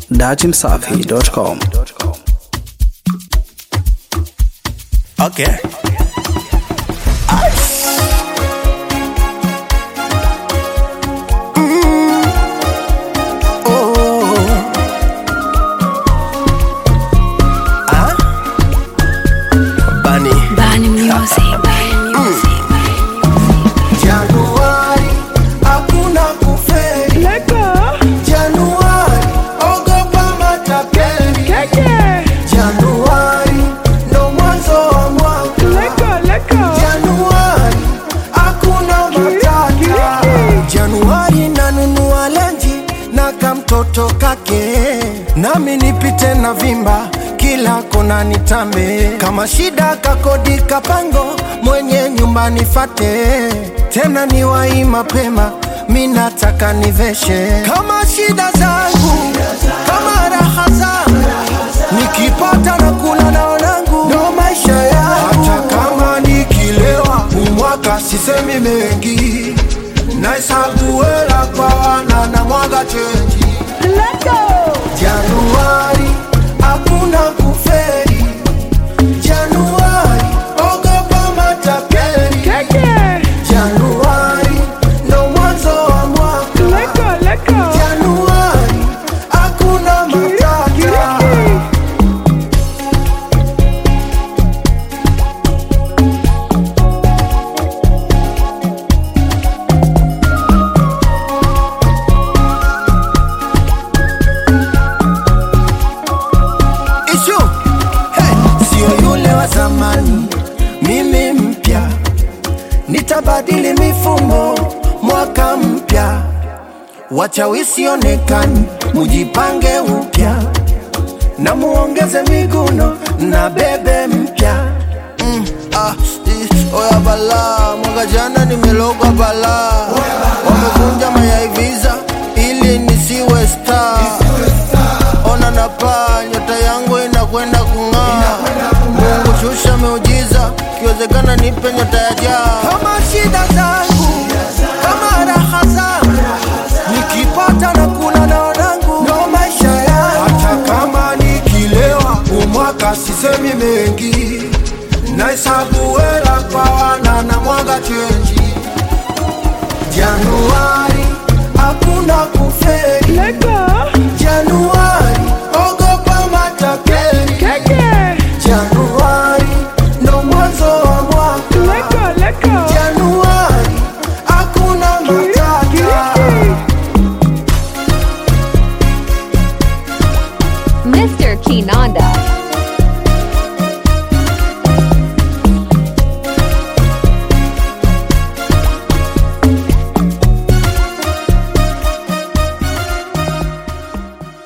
datimsafi.com. Okay. Bunny. Bani Music. Januari hakuna kufeli. Januari ogopa matapeli. Januari ndo mwanzo wa mwaka. Januari hakuna matata. Januari nanunua lenji na kamtoto kake, nami nipite na vimba kila kona nitambe. Kama shida kakodi kapango, mwenye nyumba nifate, tena niwai mapema mi nataka niveshe kama shida zangu kama raha zangu nikipata na kula na wanangu ndo maisha yangu hata kama nikilewa umwaka sisemi mengi nahesabu hela kwa wana na mwaga chenji januari hakuna kuferi januari ogopa matapeli januari ndo mwanzo wa mwaka januari hakuna matata Ishu hey, sio yule wa zamani, mimi mpya, nitabadili mifumo mwaka mpya, wachawi sionekani, mujipange upya na muongeze miguno na bebe mpya mm, ah, i- oya bala mwaka jana nimelogwa bala wamevunja mayai visa ili nisiwe star ona na paa nyota yangu inakwenda kung'aa mungu shusha meujiza kiwezekana nipe nyota ya jaa kama shida zangu kama raha zangu nikipata na kula na wanangu ndo maisha yangu hata kama nikilewa umwaka sisemi mengi nahesabu hela kwa wana na mwaga chenji januari hakuna kuferi Januari, ogopa matapeli. Januari, ndo mwanzo wa mwaka. Januari, hakuna matata. Mr. Kinanda.